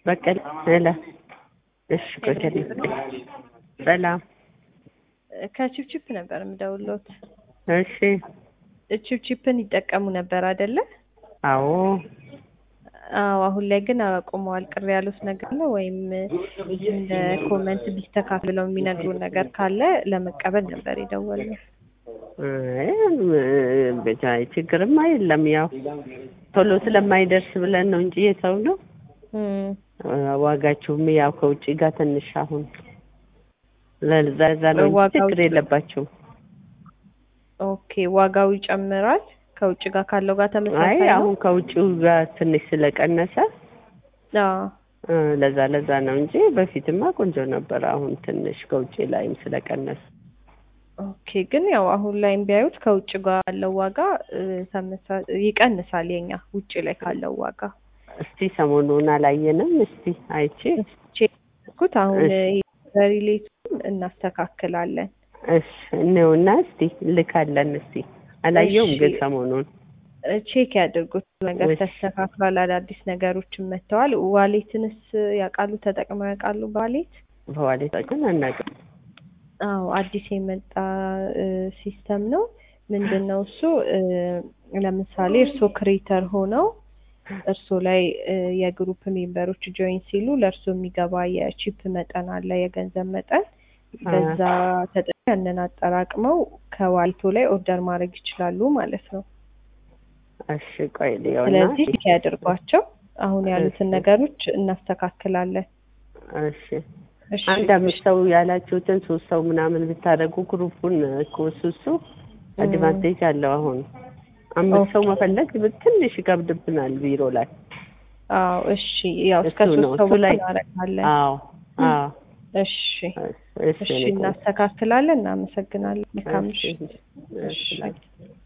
በቀለ ሄላ እሺ በቀለ ሰላም ከቺፕቺፕ ነበር የምደውልዎት። እሺ ቺፕቺፕን ይጠቀሙ ነበር አይደለ? አዎ አዎ። አሁን ላይ ግን አቁመዋል። ቅር ያሉት ነገር አለ ወይም እንደ ኮመንት ቢስተካከል ብለው የሚነግሩን ነገር ካለ ለመቀበል ነበር የደወልነው። አይ፣ ብቻ ችግርማ የለም። ያው ቶሎ ስለማይደርስ ብለን ነው እንጂ የተው ነው። እም፣ ዋጋችሁም ያው ከውጭ ጋር ትንሽ አሁን ለዛ ዛ ነው እንጂ ዋጋው ችግር የለባችሁም። ኦኬ። ዋጋው ይጨምራል ከውጭ ጋር ካለው ጋር አይ ተመሳሳይ ነው? አሁን ከውጭው ጋር ትንሽ ስለቀነሰ አዎ። እ፣ ለዛ ለዛ ነው እንጂ በፊትማ ቆንጆ ነበር። አሁን ትንሽ ከውጭ ላይም ስለቀነሰ ኦኬ። ግን ያው አሁን ላይ ቢያዩት ከውጭ ጋር ያለው ዋጋ እ፣ ተመሳ- ይቀንሳል የኛ ውጭ ላይ ካለው ዋጋ እስቲ ሰሞኑን አላየንም። እስቲ አይቼ ቼኩት አሁን እሺ። በሪሌቱን እናስተካክላለን። እሺ እኔውና እስቲ ልካለን። እስቲ አላየውም እሺ። ግን ሰሞኑን እ፣ ቼክ ያድርጉት ነገር እሺ። ተስተካክሏል። አዳዲስ ነገሮችም መጥተዋል። ዋሌትንስ ያውቃሉ? ተጠቅመው ያውቃሉ? በዋሌት በዋሌት ግን አናውቅም። አዎ አዲስ የመጣ እ፣ ሲስተም ነው። ምንድን ነው እሱ እ፣ ለምሳሌ እርስዎ ክሬተር ሆነው እርስዎ ላይ እ፣ የግሩፕ ሜምበሮች ጆይን ሲሉ ለእርስዎ የሚገባ የቺፕ መጠን አለ፣ የገንዘብ መጠን በዛ ተጠቅመው ያንን አጠራቅመው ከዋሌቶ ላይ ኦርደር ማድረግ ይችላሉ ማለት ነው። እሺ ቆይ ልየውና ስለዚህ ቼክ ያድርጓቸው። አሁን ያሉትን እሺ። ነገሮች እናስተካክላለን። እሺ እሺ አንድ አምስት ሰው ያላችሁትን ሶስት ሰው ምናምን ብታደርጉ ግሩፑን እኮ እሱ እሱ አድቫንቴጅ አለው። አሁን አምስት ሰው መፈለግ ትንሽ ይከብድብናል ቢሮ ላይ። አዎ እሺ። ያው እስከ እሱ ነው፣ ሶስት ሰው እሱ ላይ- እናደርጋለን። አዎ አዎ እሺ እሺ እሺ፣ እናስተካክላለን። እናመሰግናለን። መልካም እሺ ምሽት። እሺ